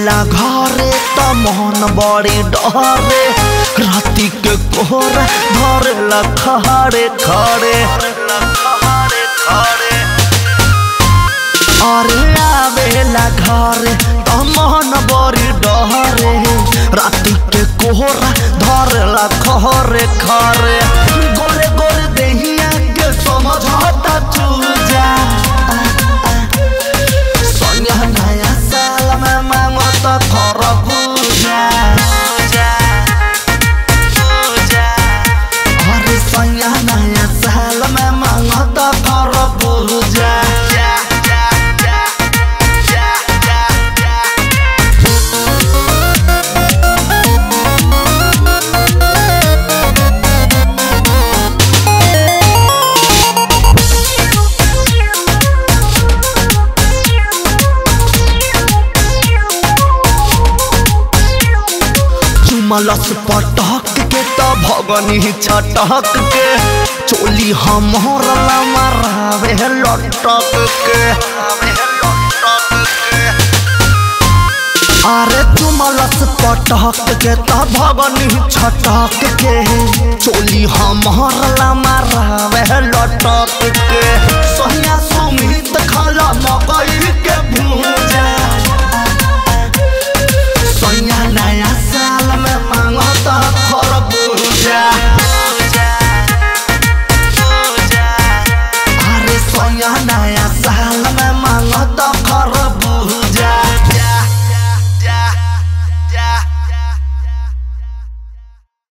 आवेला घरे त मन बड़ी डरे राती के कोहरा धरेला खड़े खड़े अरे आवेला घरे त मन बड़ी डरे राती के कोहरा धरेला खरे खरे गोरे गोरे देहिया के समझता चूजा सोनिया नया साल में मांगो तो खरबूजा अरे सोनिया नया साल में मांगो तो खरबूजा चुमलस पटक के त भगनी छटक के चोली हमर मरावे लटक के अरे चुमलस पटक के त भगनी छटक के चोली हमर मरावे लटक के सोनिया सुमित खाला मकई के भूजा सोनिया नया साल में मांगो तो खरबूजा अरे सोनिया नया